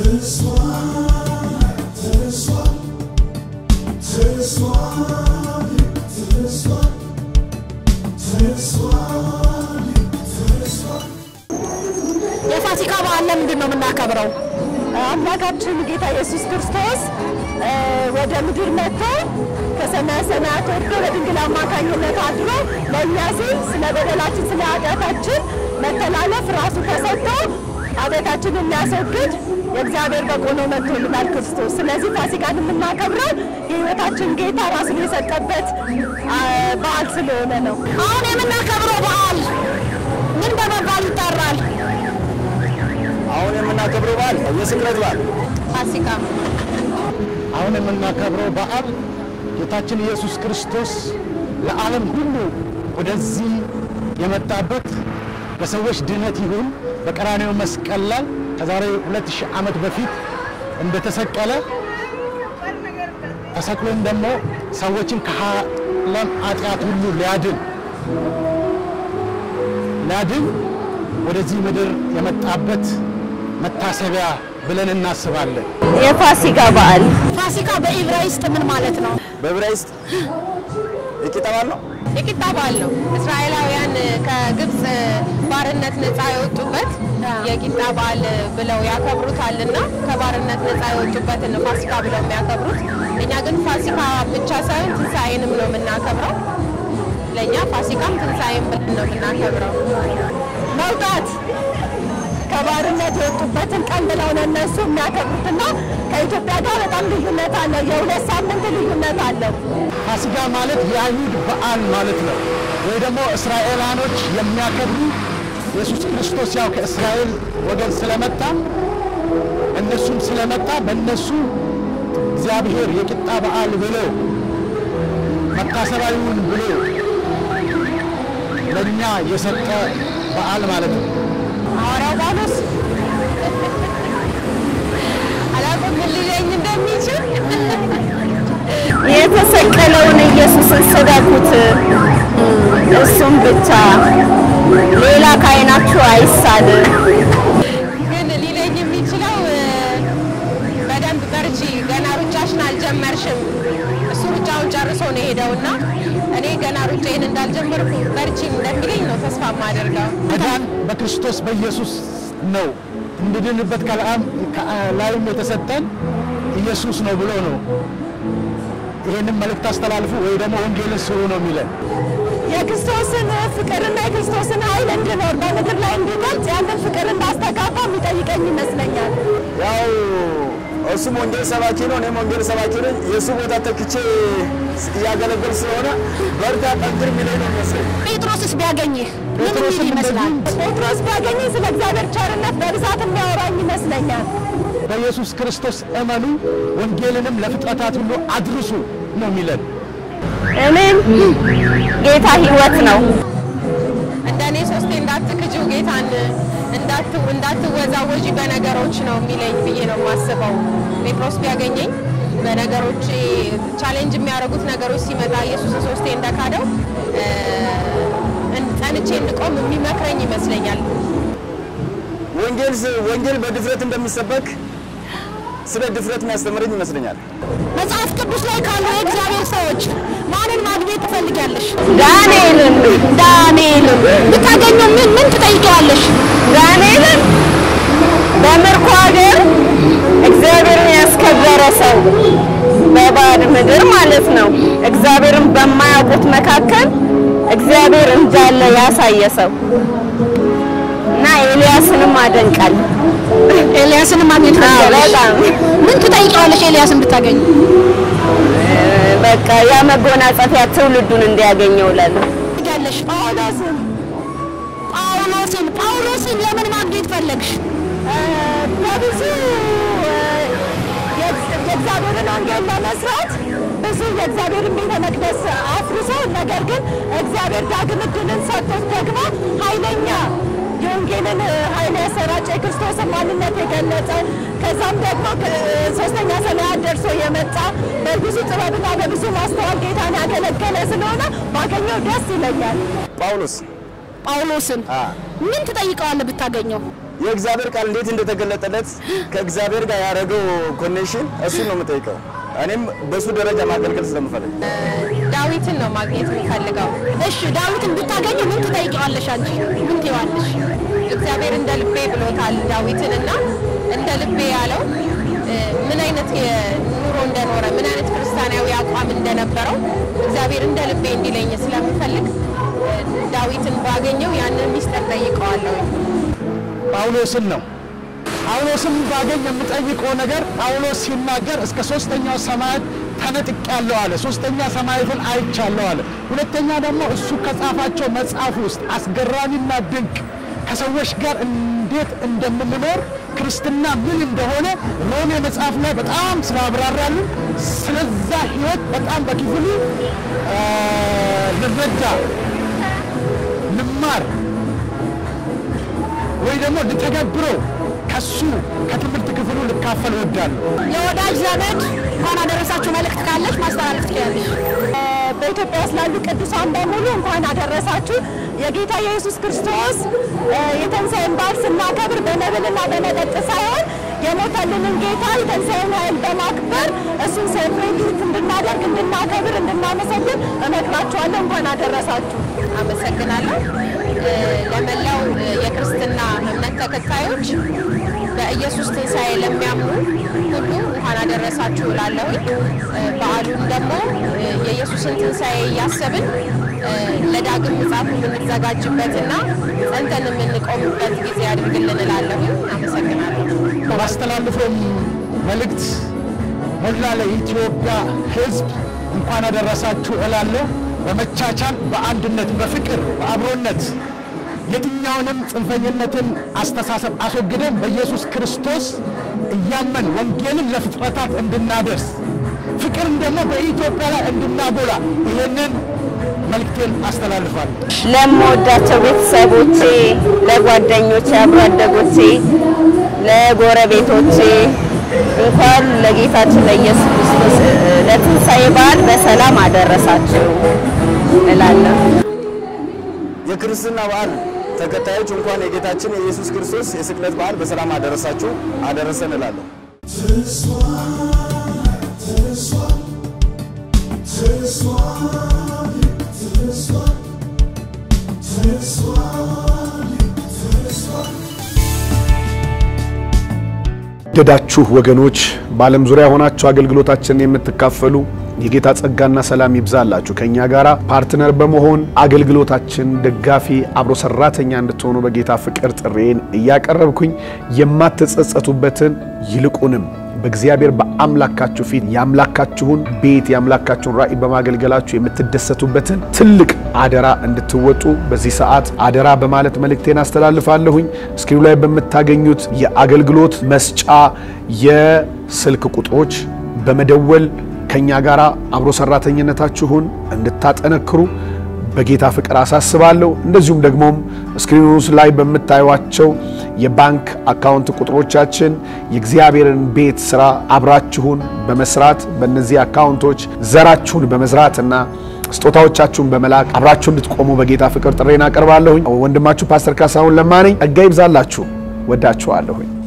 የፋሲካ በዓል ለምንድን ነው የምናከብረው? አምላካችን ጌታ ኢየሱስ ክርስቶስ ወደ ምድር መጥቶ ከሰማየ ሰማያት ወርዶ በድንግል አማካኝነት አድሮ ለእኛ ሲል ስለ በደላችን ስለ ኃጢአታችን መተላለፍ ራሱ ተሰጥቶ ኃጢአታችንን የሚያስወግድ የእግዚአብሔር በጎ ነው መጥቶልናል ክርስቶስ። ስለዚህ ፋሲካን የምናከብረው የሕይወታችን ጌታ ራሱን የሰጠበት በዓል ስለሆነ ነው። አሁን የምናከብረው በዓል ምን በመባል ይጠራል? አሁን የምናከብረው በዓል የስቅለት በዓል ፋሲካ አሁን የምናከብረው በዓል ጌታችን ኢየሱስ ክርስቶስ ለዓለም ሁሉ ወደዚህ የመጣበት በሰዎች ድነት ይሁን በቀራኔው መስቀል ላይ ከዛሬ 2000 ዓመት በፊት እንደተሰቀለ ተሰቅሎም ደግሞ ሰዎችን ከዓለም ኃጢአት ሁሉ ሊያድን ሊያድን ወደዚህ ምድር የመጣበት መታሰቢያ ብለን እናስባለን። የፋሲካ በዓል ፋሲካ በኢብራይስጥ ምን ማለት ነው? በዕብራይስጥ የቂጣ በዓል ነው። የቂጣ በዓል ነው። እስራኤላውያን ከግብፅ ባርነት ነፃ የወጡበት የቂጣ በዓል ብለው ያከብሩታል እና ከባርነት ነፃ የወጡበትን ነው ፋሲካ ብለው የሚያከብሩት። እኛ ግን ፋሲካ ብቻ ሳይሆን ትንሣኤንም ነው የምናከብረው። ለእኛ ፋሲካም ትንሣኤም ብለን ነው የምናከብረው። መውጣት ከባርነት የወጡበትን ቀን ብለው ነው እነሱ የሚያከብሩትና ከኢትዮጵያ ጋር በጣም ልዩነት አለው። የሁለት ሳምንት ልዩነት አለው። ፋሲካ ማለት የአይሁድ በዓል ማለት ነው፣ ወይ ደግሞ እስራኤላኖች የሚያከብሩ ኢየሱስ ክርስቶስ ያው ከእስራኤል ወገን ስለመጣ እነሱም ስለመጣ በእነሱ እግዚአብሔር የቂጣ በዓል ብሎ መታሰቢያውን ብሎ ለእኛ የሰጠ በዓል ማለት ነው። ሐዋርያው ጳውሎስ አላውቅም ምን ሊለኝ እንደሚችል የተሰቀለውን ኢየሱስን ስበኩት፣ እሱም ብቻ ሌላ ከዓይናችሁ አይሳል። ግን ሊለኝ የሚችለው እ፣ በደንብ በርቺ፣ ገና ሩጫሽን አልጀመርሽም። እሱ ሩጫውን ጨርሶ ነው የሄደውና እኔ ገና ሩጫዬን እንዳልጀመርኩ በርቺ እንደሚለኝ ነው ተስፋ የማደርገው። መዳን በክርስቶስ በኢየሱስ ነው። እንድንበት ከላይም ከላይም የተሰጠን ኢየሱስ ነው ብሎ ነው ይሄንን መልእክት አስተላልፉ ወይ ደግሞ ወንጌልን ስሩ ነው የሚለን። የክርስቶስን ፍቅርና የክርስቶስን ኃይል እንድኖር በምድር ላይ እንዲገልጽ ያንን ፍቅር እንዳስተጋባ የሚጠይቀኝ ይመስለኛል። ያው እሱም ወንጌል ሰባኪ ነው፣ እኔም ወንጌል ሰባኪ ነኝ። የእሱ ቦታ ተክቼ እያገለገል ስለሆነ በርታ፣ ጠንክር የሚለኝ ነው የሚመስለኝ። ጴጥሮስስ ቢያገኝህ ምን ጴጥሮስም የሚል ይመስላል? ጴጥሮስ ቢያገኘኝ ስለ እግዚአብሔር ቸርነት በብዛት የሚያወራኝ ይመስለኛል። በኢየሱስ ክርስቶስ እመኑ፣ ወንጌልንም ለፍጥረታት ሁሉ አድርሱ ነው የሚለን። እኔም ጌታ ሕይወት ነው። እንደ እኔ ሶስቴ እንዳትክጂው ጌታን እንዳት እንዳትወዛወዢ በነገሮች ነው የሚለኝ ብዬ ነው የማስበው። ጴጥሮስ ቢያገኘኝ በነገሮች ቻሌንጅ የሚያደርጉት ነገሮች ሲመጣ ኢየሱስ ሶስቴ እንደካደው እ፣ እን- ጸንቼ እንድቆም የሚመክረኝ ይመስለኛል። ወንጌል ስ- ወንጌል በድፍረት እንደሚሰበክ ስለ ድፍረት የሚያስተምረኝ ይመስለኛል። መጽሐፍ ቅዱስ ላይ ካሉ የእግዚአብሔር ሰዎች ማንን ማግኘት ትፈልጊያለሽ? ዳንኤልን ዳንኤልን ብታገኘው ምን ምን ትጠይቂዋለሽ? ዳንኤልን በምርኮ ሀገር እግዚአብሔርን ያስከበረ ሰው በባዕድ ምድር ማለት ነው። እግዚአብሔርን በማያውቁት መካከል እግዚአብሔር እንዳለ ያሳየ ሰው እና ኤልያስንም አደንቃል። ኤልያስን ማግኘት ትፈልጊያለሽ? በጣም ምን ትጠይቂዋለሽ? ኤልያስን ብታገኝ በቃ ያ መጎናጸፊያ ትውልዱን እንዲያገኘው እላለሁ። ትፈልጊያለሽ? ጳውሎስን ጳውሎስን ጳውሎስን ለምን ማግኘት ፈለግሽ? በብዙ የእግዚአብሔርን ወንጌል ለመስራት ብዙ የእግዚአብሔርን ቤተ መቅደስ አፍርሶ ነገር ግን እግዚአብሔር ዳግም ዕድልን ሰጥቶት ደግሞ ኃይለኛ የወንጌልን ኃይል ያሰራጨ የክርስቶስን ማንነት የገለጸ ከዛም ደግሞ ሶስተኛ ሰማያት ደርሶ የመጣ በብዙ ጥበብና በብዙ ማስተዋል ጌታን ያገለገለ ስለሆነ ባገኘው ደስ ይለኛል። ጳውሎስ ጳውሎስን አ ምን ትጠይቀዋለህ ብታገኘው? የእግዚአብሔር ቃል እንዴት እንደተገለጠለት ከእግዚአብሔር ጋር ያደረገው ኮኔክሽን እሱን ነው የምጠይቀው። እኔም በሱ ደረጃ ማገልገል ስለምፈልግ ዳዊትን ነው ማግኘት የሚፈልገው። እሺ ዳዊትን ብታገኝ ምን ትጠይቀዋለሽ አንቺ? ምን ትይዋለሽ? እግዚአብሔር እንደ ልቤ ብሎታል ዳዊትን እና እንደ ልቤ ያለው እ፣ ምን አይነት ኑሮ እንደኖረ ምን አይነት ክርስቲያናዊ አቋም እንደነበረው እግዚአብሔር እንደ ልቤ እንዲለኝ ስለምፈልግ እ፣ ዳዊትን ባገኘው ያንን ሚስጥር ጠይቀዋለሁ። ጳውሎስን ነው። ጳውሎስን ባገኝ የምጠይቀው ነገር ጳውሎስ ሲናገር እስከ ሶስተኛው ሰማያት ተነጥቄያለሁ አለ። ሶስተኛ ሰማያትን አይቻለሁ አለ። ሁለተኛ ደግሞ እሱ ከጻፋቸው መጽሐፍ ውስጥ አስገራሚና ድንቅ ከሰዎች ጋር እንዴት እንደምንኖር ክርስትና ምን እንደሆነ ሮሜ መጽሐፍ ላይ በጣም ስላብራራልን ስለዛ ህይወት በጣም በክፍሉ አ፣ ልረዳ ልማር ወይ ደግሞ ልተገብረው ከሱ ከትምህርት ክፍሉ ልካፈል እወዳለሁ። የወዳጅ ዘመድ እንኳን አደረሳችሁ መልእክት ካለሽ ማስተላለፍ ትችላለሽ። በኢትዮጵያ ውስጥ ላሉ ቅዱሳን በሙሉ እንኳን አደረሳችሁ። የጌታ የኢየሱስ ክርስቶስ እ፣ የትንሣኤን በዓል ስናከብር በመብልና በመጠጥ ሳይሆን የሞተልንን ጌታ የትንሣኤን ኃይል በማክበር እሱን ሴሌብሬት እንድናደርግ፣ እንድናከብር፣ እንድናመሰግን እመክራችኋለሁ። እንኳን አደረሳችሁ። አመሰግናለሁ። እ፣ ለመላው እ፣ የክርስትና እምነት ተከታዮች በኢየሱስ ትንሣኤ ለሚያምኑ ሁሉ እንኳን አደረሳችሁ እላለሁኝ። እ፣ በዓሉን ደግሞ እ፣ የኢየሱስን ትንሣኤ እያሰብን እ፣ ለዳግም ምጽአቱ የምንዘጋጅበትና ጸንተን የምንቆምበት ጊዜ አድርግልን እላለሁኝ። አመሰግናለሁ። ባስተላልፈውም መልእክት ሞላ ለኢትዮጵያ ሕዝብ እንኳን አደረሳችሁ እላለሁ። በመቻቻል፣ በአንድነት፣ በፍቅር፣ በአብሮነት የትኛውንም ጽንፈኝነትን አስተሳሰብ አስወግደን በኢየሱስ ክርስቶስ እያመን ወንጌልን ለፍጥረታት እንድናደርስ ፍቅርን ደግሞ በኢትዮጵያ ላይ እንድናጎላ ይህንን መልእክቴን አስተላልፋለሁ። ለምወዳቸው ቤተሰቦቼ፣ ለጓደኞቼ፣ አብሮ አደጎቼ፣ ለጎረቤቶቼ እንኳን ለጌታችን ለኢየሱስ ክርስቶስ እ፣ ለትንሣኤ በዓል በሰላም አደረሳችሁ እላለሁ። የክርስትና በዓል ተከታዮች እንኳን የጌታችን የኢየሱስ ክርስቶስ የስቅለት በዓል በሰላም አደረሳችሁ አደረሰን እላለሁ። ደዳችሁ ወገኖች በዓለም ዙሪያ ሆናችሁ አገልግሎታችንን የምትካፈሉ የጌታ ጸጋና ሰላም ይብዛላችሁ። ከእኛ ጋር ፓርትነር በመሆን አገልግሎታችን ደጋፊ አብሮ ሰራተኛ እንድትሆኑ በጌታ ፍቅር ጥሬን እያቀረብኩኝ የማትጸጸቱበትን ይልቁንም በእግዚአብሔር በአምላካችሁ ፊት የአምላካችሁን ቤት የአምላካችሁን ራእይ በማገልገላችሁ የምትደሰቱበትን ትልቅ አደራ እንድትወጡ በዚህ ሰዓት አደራ በማለት መልእክቴን አስተላልፋለሁኝ። እስክሪኑ ላይ በምታገኙት የአገልግሎት መስጫ የስልክ ቁጥሮች በመደወል ከኛ ጋር አብሮ ሰራተኝነታችሁን እንድታጠነክሩ በጌታ ፍቅር አሳስባለሁ። እንደዚሁም ደግሞም ስክሪኑ ላይ በምታዩቸው የባንክ አካውንት ቁጥሮቻችን የእግዚአብሔርን ቤት ስራ አብራችሁን በመስራት በእነዚህ አካውንቶች ዘራችሁን በመዝራትና ስጦታዎቻችሁን በመላክ አብራችሁ እንድትቆሙ በጌታ ፍቅር ጥሬን አቀርባለሁኝ። ወንድማችሁ ፓስተር ካሳሁን ለማ ነኝ። ጸጋ ይብዛላችሁ። ወዳችኋለሁኝ።